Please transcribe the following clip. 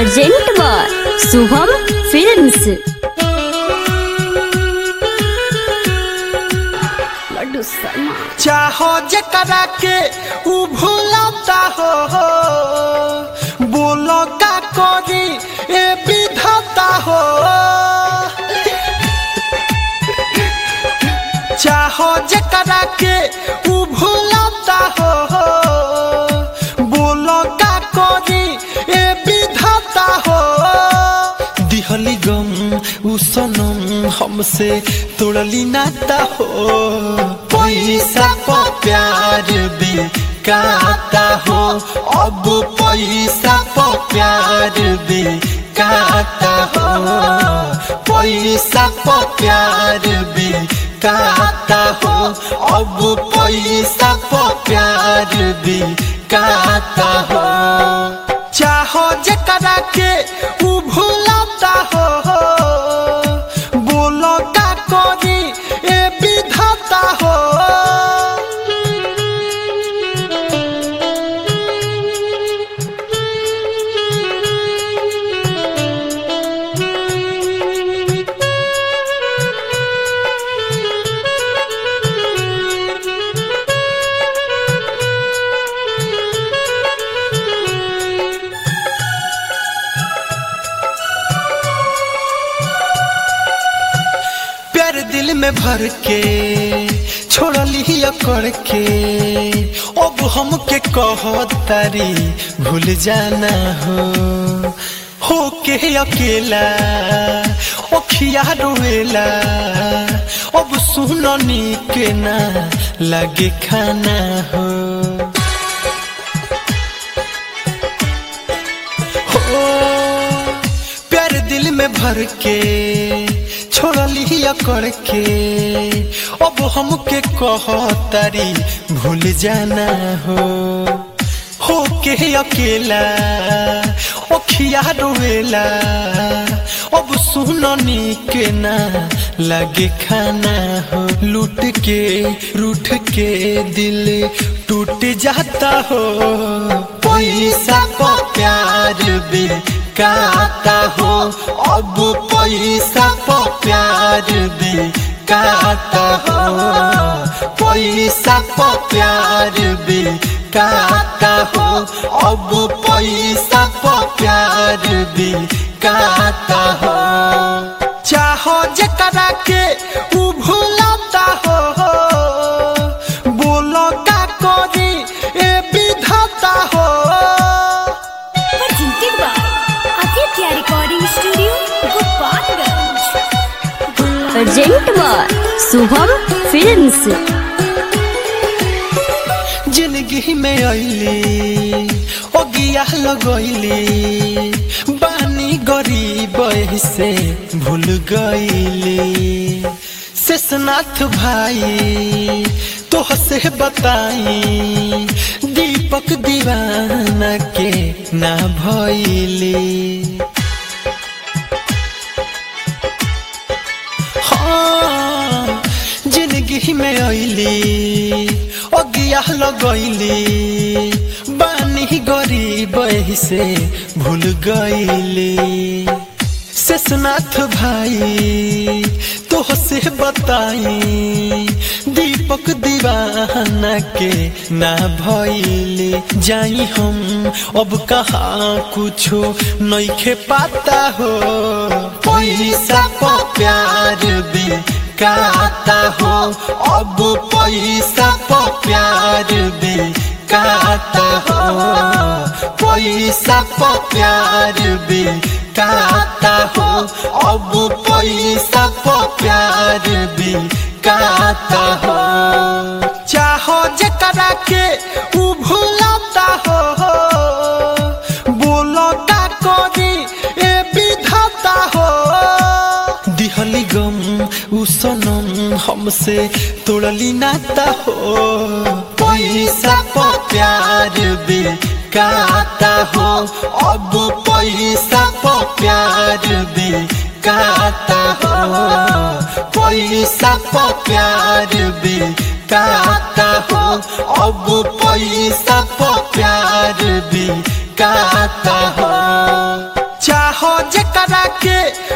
Urgent बार Shubham films Laddu Sharma चाहो जकरा के उ भूलता हो बोलो का करी ए विधाता हो चाहो जकरा के उ भूलता हो बोलो का करी ए विधाता हो दिहली गम उ सनम हमसे तोड़ली नाता हो पैसा प प्यार बिकाता हो अब पैसा प प्यार बिकाता हो पैसा प प्यार बिकाता हो अब पैसा प प्यार बिकाता हो चाहो जकरा के उ भूलता हो बोलो का करी ए विधाता हो प्यार दिल में भर के छोड़ली अकड़ के अब हमके कहो तारी भूल जाना हो हो के अकेला ओखिया रोएला अब सुननी के ना लगे खाना हो हो प्यार दिल में भर के छोड़ली अकड़ के अब हमके कहो तारी भूल जाना हो हो के अकेला ओखिया रोएला अब सुननी के ना लगे खाना हो लूट के रूठ के दिल टूट जाता हो पैसा प प्यार बिकाता हो अब पैसा प प्यार बिकाता हो पैसा प प्यार बिकाता हो अब पैसा प प्यार बिकाता हो चाहो जकरा के उ भूलता हो बोलो का करी ए विधाता हो presented by Aditya Recording Studio, Gopalganj. अर्जेंट बार शुभम फिल्म्स जिंदगी में अली ओगिया लगैली बानी गरीब से भूल गईली शेषनाथ भाई तोह से बताई दीपक दीवाना के ना भैली हाँ, जिंदगी में अली अगिया लगैली बानी गरीब से भूल गईली शेषनाथ भाई तोह से बताई दीपक दीवाना के ना भैली जाई हम अब कहाँ कुछो नइखे पाता हो पैसा प प्यार बिकाता हो अब पैसा प प्यार बिकाता हो पैसा प प्यार बिकाता हो अब पैसा प प्यार बिकाता हो चाहो जकरा के उ भूलता हो बोलो का करी ए विधाता हो दिहली गम उ सनम हमसे तोड़ली नाता हो पैसा प प्यार बिकाता हो अब पैसा प प्यार बिकाता हो पैसा प प्यार बिकाता हो अब पैसा प प्यार बिकाता हो के